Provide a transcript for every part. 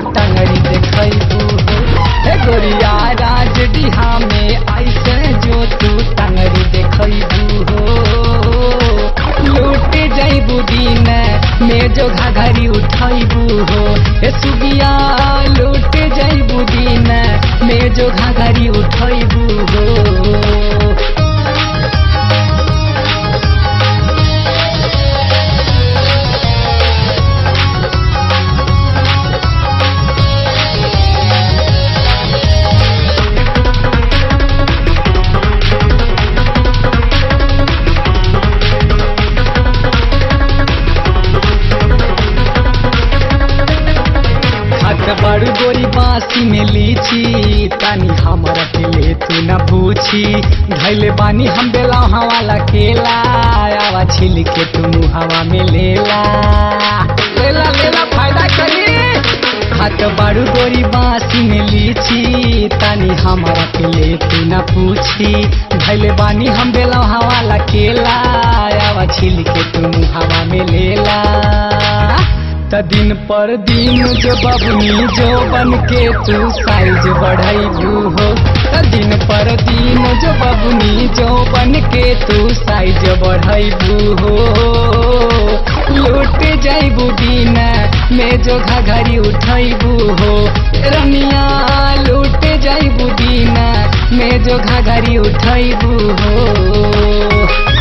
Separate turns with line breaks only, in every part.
टंगड़ी देखबू हो हे गोरिया राज डिहा में ऐसे जो तू टंगड़ी देखबू हो लूट जैबू दिन में जो घाघरी उठबू हो हे सुगिया लूट जैबू दिन में जो घाघरी उठबू हो हाथ बड़ गोरी बासी में लीची तानी हमारा के ले तू न पूछी धैले बानी हम बेला वाला केला आवा छिल के तू हवा में लेला लेला लेला फायदा करी हाथ बड़ गोरी बासी में लीची तानी हमारा के ले तू न पूछी धैले बानी हम बेला वाला केला आवा छिल के तू हवा में लेला त दिन पर दिन जो बबनी जो बन के तू साइज बढ़ाइबू हो त दिन पर दिन जो बबनी जो बन के तू साइज बढ़ाइबू हो लूट जाइबू दिन में जो घघरी उठाइबू हो रमिया लूट जाइबू दिन में जो घघरी उठाइबू हो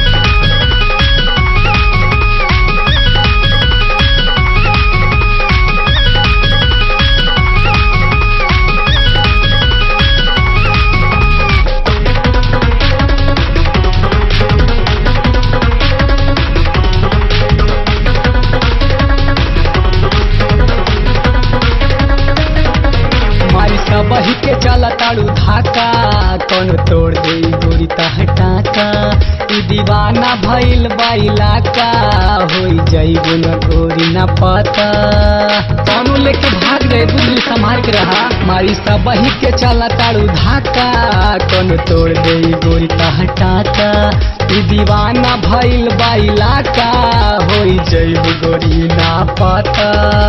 मारी सबही के चला ताड़ू धाका कौन तोड़ दे गोरी टाका ई दीवाना भइल बाइला का होई जाइबो न गोरी न पता कौनो लेके भाग गए बुद्धू संभाल के रहा मारी सबही के चला ताड़ू धाका कौन तोड़ दे गोरी टाका ई दीवाना भइल बाइला का होई जाइबो गोरी ना पता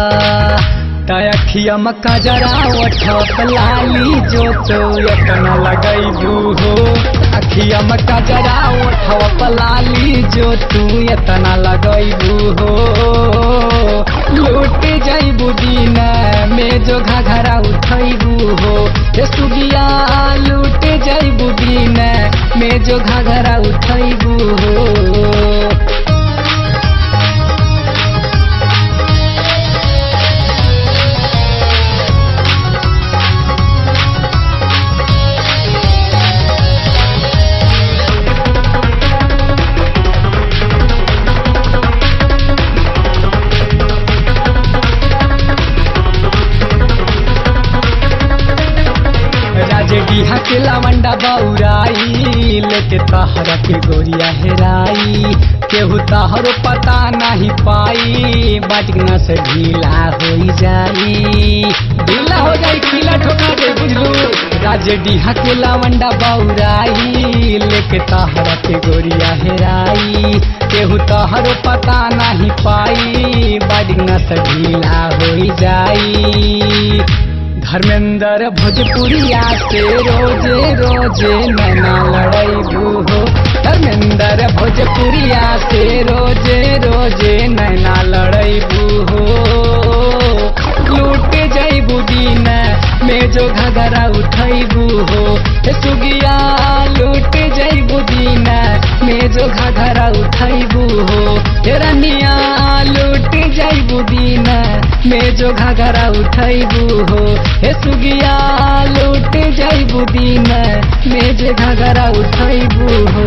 तखिया मक्का जरा ओठप लाली जो तो अपना लगैबू हो अखिया मक्का जरा ओठप लाली जो तू एतना लगैबू हो लूट जैबू दिन में जो घघरा उठैबू हो हे सुगिया लूट जैबू दिन में जो घघरा उठैबू हो राजे डीहा के लवंडा बौराई लेके तहरा के गोरिया हेराई केहू तहरो पता नहीं पाई बजना से ढीला हो जाई ढीला हो जाई खिला ठोका दे बुझलू राजे डीहा के लवंडा बौराई लेके तहरा के गोरिया हेराई केहू तहरो पता नहीं पाई बजना से ढीला हो जाई धर्मेंद्र भोजपुरिया से रोजे रोजे नैना लड़ैबू हो धर्मेंद्र भोजपुरिया से रोजे रोजे नैना लड़ैबू हो लूट जैबू दिन में जो घगरा उठैबू हो हे सुगिया लूट जैबू दिन में जो घगरा उठैबू हो हे रनिया लूट जैबू दिन में जो घगरा उठैबू हो हे सुगिया लूट जैबू दिन में जो घगरा उठैबू हो